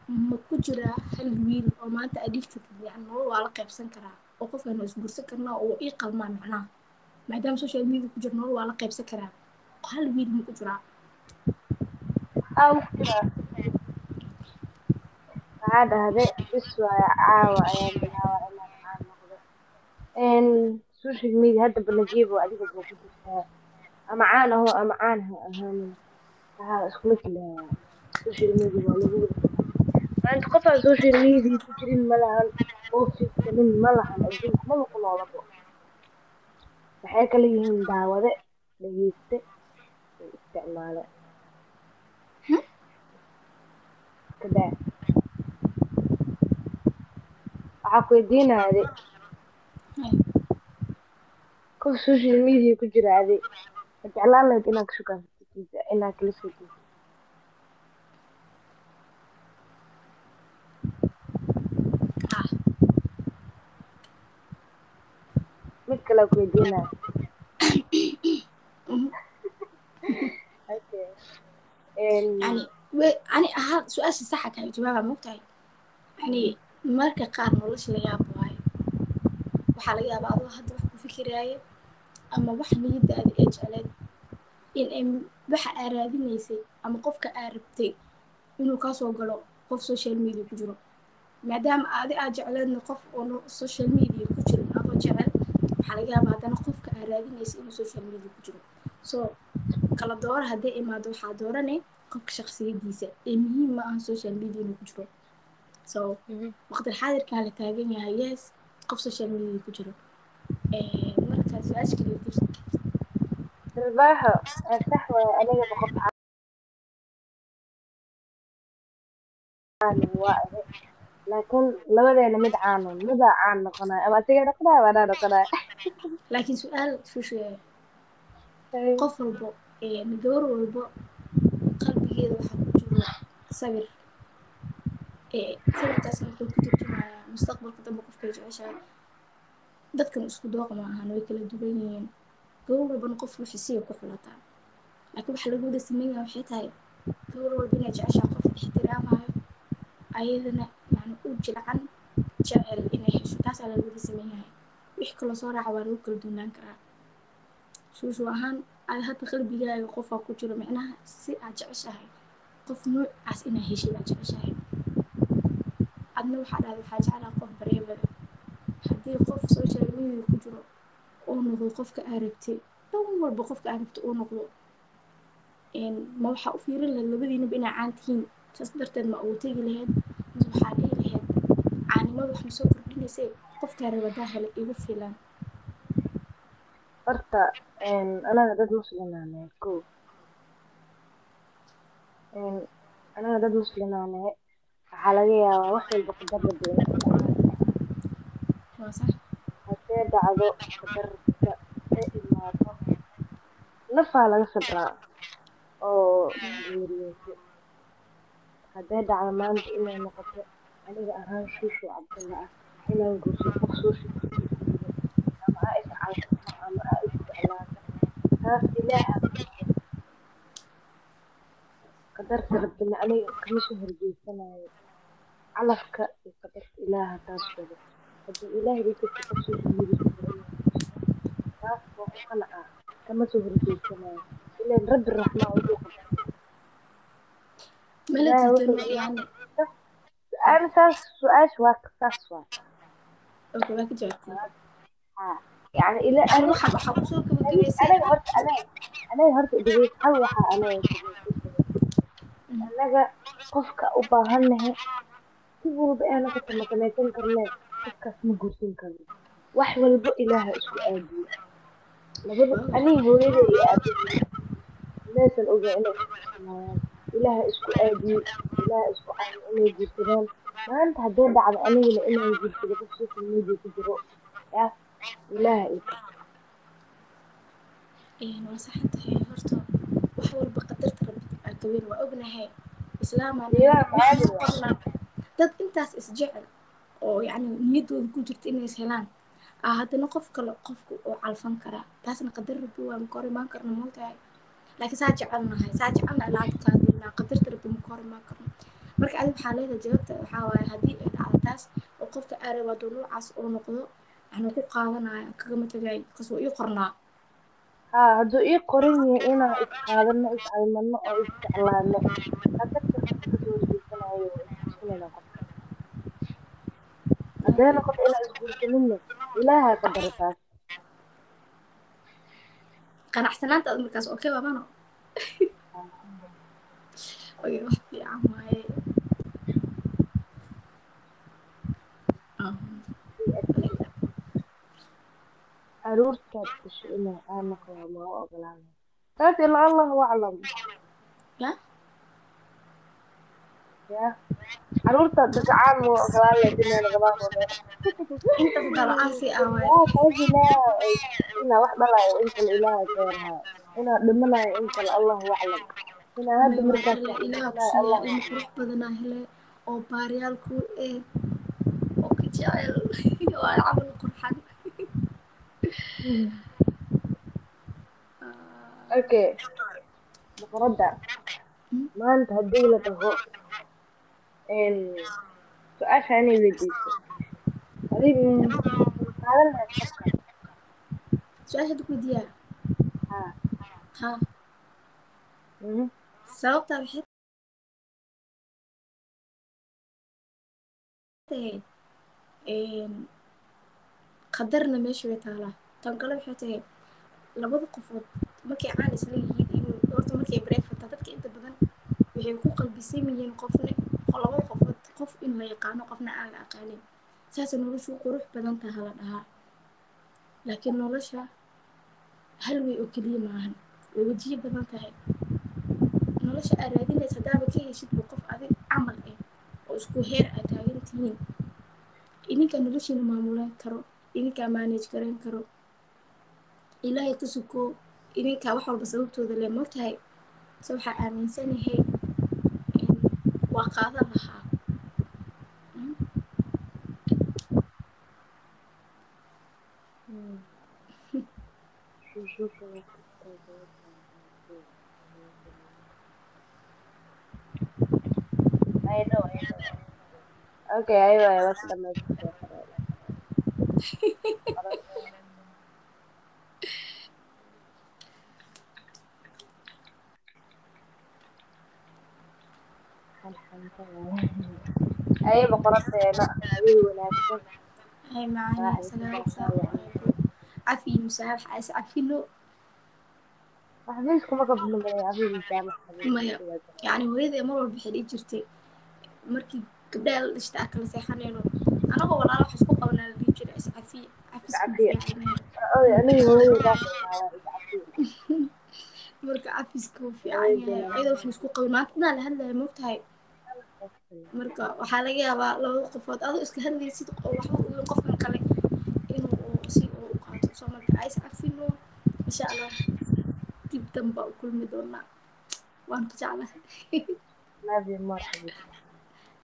ma ku jiraa hal wiil oo maanta addicted yani nolol waa la qaybsan karaa oo qofkan waa isguursan karnaa oo ii qalmaa macnaha maadaama social media ku jiro nolol waa la qaybsan karaa hal wiil ma ku jiraa aa ku jiraa waxaa dhahde bis waayo caawa ayaan bilaabaa inaan caan noqdo social media hadda balajiibo adiga buu ku jirtaa ama caan aho ama caan ha ahaanin waxaa iskula jilayaa social media waa lagu wada maanta qof aan social media ku jirin ma lahan oo fiirsanin ma lahan adduunka maba ku noolabo waxay kala yihiin daawade dhageyste iyo isticmaale kadaa waxaa ku weydiinaya adi qof social media ku jira adi ma jeclaan lahayd inaad ka shukaansato inaad kala soo jeedo ah mid kale ku weydiinaya okay yani we ani ahaan su-aasha saxa kaga jawaaba mogtahay yani marka qaar nolosha la yaabo waayo waxaa laga yaabaa adoo hadda wax ku fikiraayo ama wax niyadaada ee jecleed in ay waxa aa raadinaysay ama qofka aa rabtay inuu kaasoo galo qof social media ku jiro maadaama adi aad jecleedna qof oo social media ku jiro adoo jecel waxaa laga yaabaa haddana qofka aa raadinaysay inuu social media ku jiro so kala doora hadday imaado waxaa dooranay qofka shaksiyadiisa ee muhiim ma aha social media inuu ku jiro so waqti xaadirkan la taagan yahay yes qof social media ku jiro marka su-aasha kale jirta silbaaxo sax waaye anigaba qof caan waa ahe laakiin labadeena mid caanon midaa caan noqonayo ama asiga noqonayo ama anaa noqonayo laakiin su-aal shusheeya qof walbo gabar walbo qalbigeeda waxaa ku jiro sawir sawirkaasna wuxuu ku turjumayaa mustaqbalka dambe qofkay jeceshahay dadkan isku dooqa ma ahan way kala duwan yihiin gabar walbana qof waxisiya ku xulataa laakiin waxaa laga wada sameyn yahay waxay tahay gabar walba inay jeceshahay qof ixtiraamayo ayadana yani u jilcan jecel inay hesho taasaa laga wada sameyn yahay wix kaloo soo raaca waa lagu kala duunaan karaa shuushu ahaan aad hadda qalbigaaga qofaa ku jiro micnaha si aad jeceshahay qof noocaas inaa heshid aad jeceshahay adna waxaa dhahda waxaa jeclaa qof bareebada haddii qof social media ku jiro oo noqdo qofka aa rabtay dhan walba qofka aa rabtay oo noqdo ma waxaa u fiirin lahayd labadiinaba inaa caan tihiin saas darteed ma ugu tegi lahayd mise waxaa dhihi lahayd caanimada wax ma soo kordhinaysay qofkaa rabadaa hele igu filan horta anaga dad muslimaanahay ko anaga dad muslimaanahay waxaa laga yaabaa wax walba qadar rabbi inay ku dhacaan waa sax haddee dhacdo qadarta ee imaado nafaa laga sabraa oo geeriyooto haddee dhacdo maanta inay noqoto aniga ahaan shuushu cabdalla ah inaan guurso qof social media ama aa iscalqafo ama aa isjeclaato taas ilaaha qadarta rabbina aniga kama soo horjeesanayo calafka iyo qadarta ilaaha taas wado haddii ilaahay ii jirto qof social media ku jiro inaan guursado taas waa ku qanacaa kama soo horjeesanayo ilaan rabbi raxmaa wuxuu qadaray mala ilaahay diidano wuxuu yani su-aal saas su-aasha waa saas waa okay waa ka jawaabtay haa yani ila hal aniga waxa waxaa kusoo gabagabaysay anaga horta anaga anaga horta dhageys hal waxaa anaga anaga qofka u baahannahay si walba ee noqoto ma samaysan karne qofkaas ma guursan karno wax walba ilaaha isku aadiyo labada aniga hooyada iyo aabahey maysan ogeyn inay isguursanayaan ilaaha isku aadiyo ilaaha isku caayo inay guursadaan maanta haddee dhacdo anigana inaan guursado qof social media ku jiro yaa ilaaha ii qor waa saxan tahay horta wax walba qadarta rabbi aa kaweyn waa ognahay islaamaan Ilaaha wax caadi ma qorna dad intaas isjecel oo yacni niyadooda ku jirta inay is helaan aa haddana qof kale qofka oo calfan karaa taasna qadar rabbi waa ma ka hor imaan karno moogtahay laakiin saa jecelnahay saa jecelnahay laanta kaadinaa qadarta rabbi ma ka hor imaan karno marka adi waxaa leedahay jawaabta waxaa waaye haddii ay dhacdo taas oo qofka aarab hadduu noocaas oo noqdo waxna ku qaadanaya kagama tagay kas waa ii qornaa haa hadduu ii qoran yahay inaan isqaadano iscalmano oo isjeclaano hadda kasta kasoo horjeesanayo oo isguursanayna qofka haddee noqoto inaan isguursanino ilaaha qadara taas qanacsanaanta ad markaas okay babano oy wax fiican waaye caruurtaad dhashay inaa aan noqdo ma u ogolaanay taas ilaa allahu aclam ya ya caruurtaad dhashay caan ma u ogolaan lahayd inay noqdaan wada inta dalacaasi ah waaye yaa qaybinaa inaa wax dhalayo in kale ilaaha ka yarhaa inaa dhimanayo in kale allahu aclam inaa hadda markaas wax ilaah dhimanayo allah kusiiya ilmo qurux badanaa hele oo baariyaal ku eh oo ka jecel waa camal qurxan okay boqoradda maanta haddii la dhaho su-aasha inay weydiiso adiga qaadan lahayd qofka su-aasha hadda ku weydiiyaa haa ha mhm sababtaa waxay tahay qadarna meesha way taalaa tan kale waxay tahay labada qofood markay caan isla yihiin in horta markay breakfata dadka inta badan waxay ku qalbisan yihiin qofna labada qofood qof in la yaqaano qofna aan la aqaanin saasa noloshu qurux badan taha la dhahaa laakiin nolosha hal way oo keliya maahan way wajiyo badan tahay nolosha aad raadinaysa haddaaba ka heshidba qof adig camal ah oo isku heer aad taagan tihiin idinkaa noloshiina maamulan karo idinkaa manage garan karo ilaahay ka suko idinkaa wax walba sababtooda le mogtahay se waxaa aaminsanahay waa qaadan lahaa I know, I know. Okay, aywa aywa si dhamaystirtay qaraar. Ay boqoradeena adiga wanaagsan hay macani sagaal saac cafi musaabax as cafilo xafiiska ma qabno badan adiga jaamac maya yani hooyadee mar walba waxay dhihi jirtay markii gabdhaha la dhishta aa kala seexanayno anagoo walaalo wax isku qabanaa la dhihi jiray is cafi Cafiya. cafiska oy aniga hooyadaas waa iscafiin marka cafiska wuu fiican yahay iyadoo waxaan isku qabin maantadaa la hadlaya mogtahay marka waxaa laga yaabaa labada qofood adoo iska hadlaysid oo waxba uweyn qofkan kale inuu uu si uu u qaato soo marka ais cafino insha allah dib danba u kulmi doonaa waan ku jeclahay love you more xabiibti